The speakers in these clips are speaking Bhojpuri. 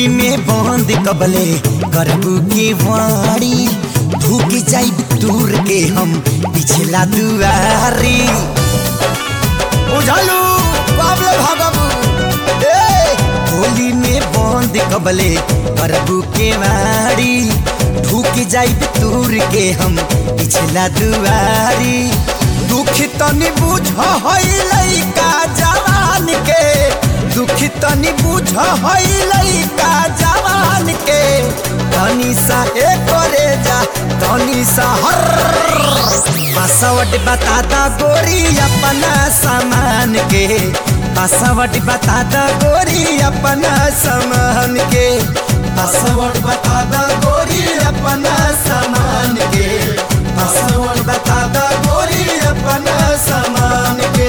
होली में बंद कबले करबू के वाड़ी भूख जाई दूर के हम पिछला दुआरी उझालू बाबले भागबू ए होली में बंद कबले करबू के वाड़ी भूख जाई दूर के हम पिछला दुआरी दुख तनी बुझ हई लइका जवान के दुख तनी बुझ हई लइका जवान के तनी सा ए करे जा तनी सा हर पासवर्ड बता दा गोरी अपना सामान के पासवर्ड बता दा गोरी अपना सामान के पासवर्ड बता दा गोरी अपना सामान के पासवर्ड बता दा गोरी अपना सामान के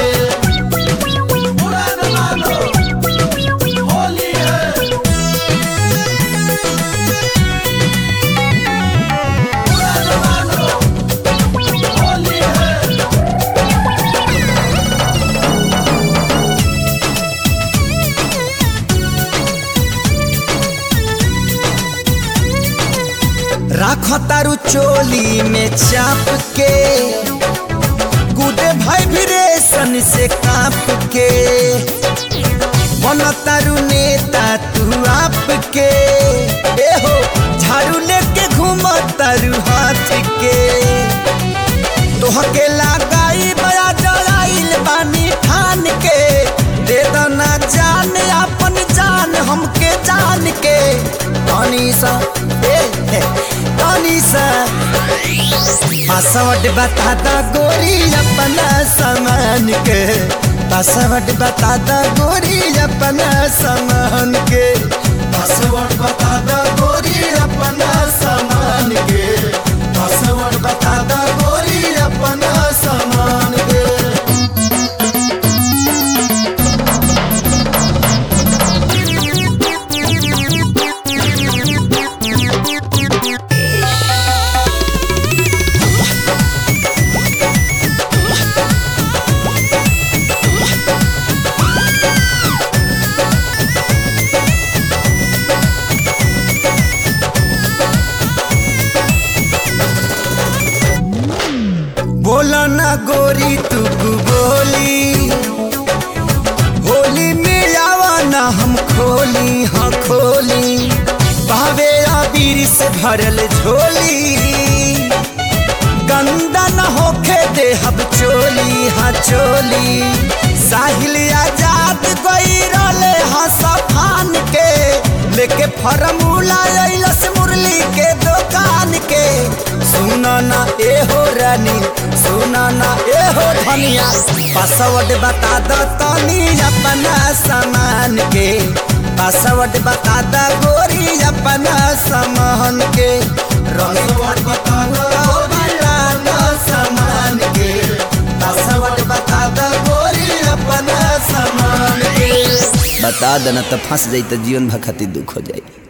राख तारू चोली में चाप के गुदे भाई भिरेशन से काप के बन तारू नेता तू आप के ए हो झाड़ू लेके घूम तारू हाथ के तोहके लगाई बया जलाइल बानी ठान के दे दना जान अपन जान हमके जान के तनी सा ए ए, तनी सा पासवर्ड बता दा गोरी अपना सामान के पासवर्ड बता दा गोरी अपना सामान के पासवर्ड बता दा गोरी अपना सामान के पासवर्ड बता दा गोरी अपना सामान के बोला ना गोरी तू बोली होली में आवा ना हम खोली हाँ खोली भावे आबीर से भरल झोली गंदा न होखे दे हब चोली हाँ चोली साहिल आजाद गई रोले हाँ सफान के लेके फरमूला अइलस मुरली के दुकान के सुना ना ए हो रानी सुना ना ए हो धनिया पासवर्ड बता दो तनी अपना सामान के पासवर्ड बता दो गोरी अपना सामान के पासवर्ड बता दो बता दो सामान के पासवर्ड बता दो गोरी अपना सामान के बता देना तो फंस जाई तो जीवन भर खातिर दुख हो जाई